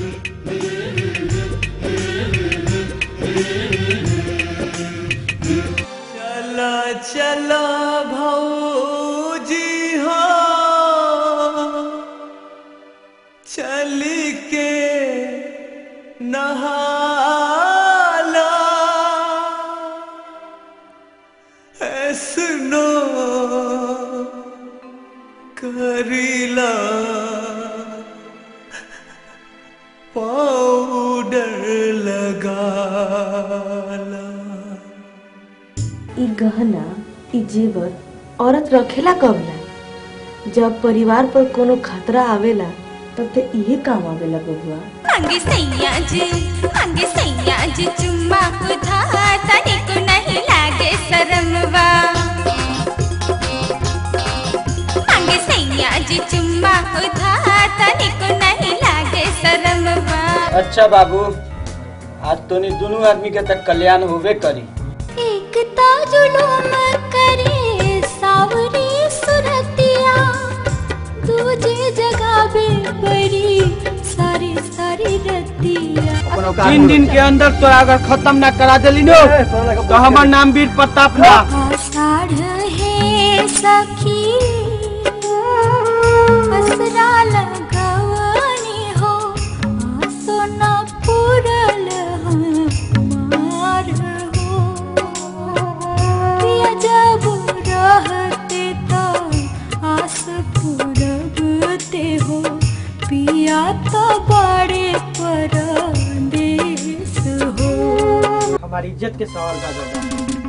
चला चला भौजी हो चल के नहाला ऐसनो करीला पाउडर लगाला ई गहना ई जेवर औरत रखेला कबला जब परिवार पर कोनो खतरा आवेला तब ते इहे काम आवेला बबुआ मांगे सैया जी मांगे सैया जी चुम्मा उधार तने को नहीं लागे शरमवा मांगे सैया जी चुम्मा उधार तने को नहीं लागे शरमवा अच्छा बाबू आज तोनी दोनों आदमी के तक कल्याण होवे करी एक ता जुलूम करे सावरी सुरतिया दूजे जगह बे बड़ी सारी सारी रतिया तीन दिन के अंदर तो अगर खत्म ना करा देली नो तो हमार नाम वीर प्रताप ना आषाढ़ है सखी असरा लगवनी हो आसो न पुरल हमार हो पिया जब रहते तो आस पुरबते हो पिया तो बड़े परदेश हो हमारी इज्जत के सवाल का जवाब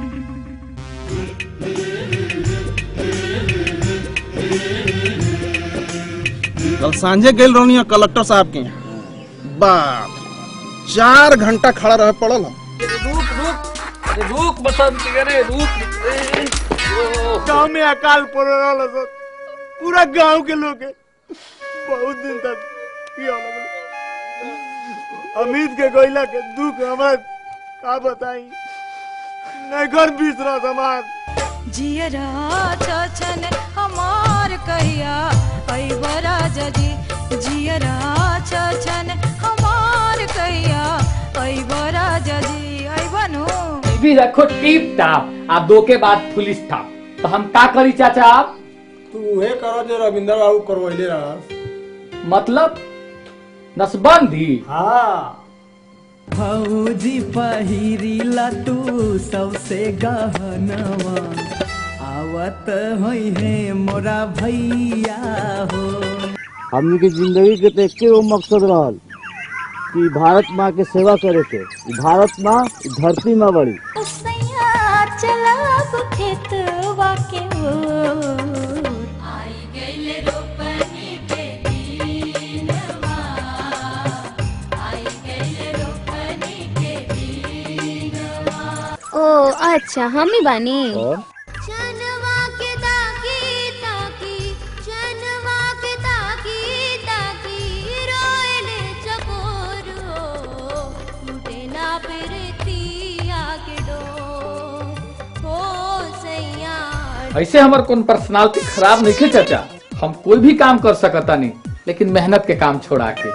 कल सांझे गेल रहनी है कलेक्टर साहब के यहाँ। बाप चार घंटा खड़ा रहे पड़ल हम। रुक रुक अरे रुक बसंत अरे रुक गांव में अकाल पड़ रहा सर पूरा गांव के लोग के बहुत दिन तक पिया लगल। अमित के गोइला के दुख हमार का बताई नहीं घर बिसरा समाज जियरा छछन हमार कहिया ऐबरा जजी जियरा छछन हमार कहिया ऐबरा जजी ऐबनु भी रखो टीप टाप आ दो के बाद पुलिस टाप तो हम का करी चाचा आप तू उहे करो जो रविंद्र बाबू करवैले रहा मतलब नसबंदी हाँ भौजी पहिरीला तू सबसे गहनवा आवत होई है मोरा भैया हो हमनी के जिंदगी के तो एके गो मकसद रहल कि भारत माँ के सेवा करे के ई भारत माँ ई धरती माँ बड़ी सैया चलब खेतवा के ओर आई गइल रोपनी के दिनवा आई गइल रोपनी के दिनवा ओ अच्छा हम ही बानी और चनवा के ताकी ताकी चनवा के ताकी ताकी रोएले चकोर हो टूटे ना प्रीतिया के डोर हो सैया ऐसे हमार कौन पर्सनालिटी खराब नहीं थे चाचा हम कोई भी काम कर सकता नहीं लेकिन मेहनत के काम छोड़ा के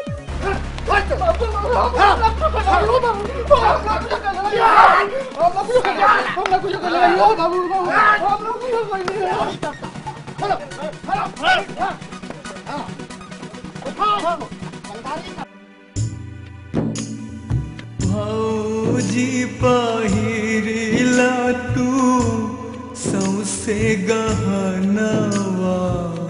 भौजी पहिरीला तू सौसे गहनवा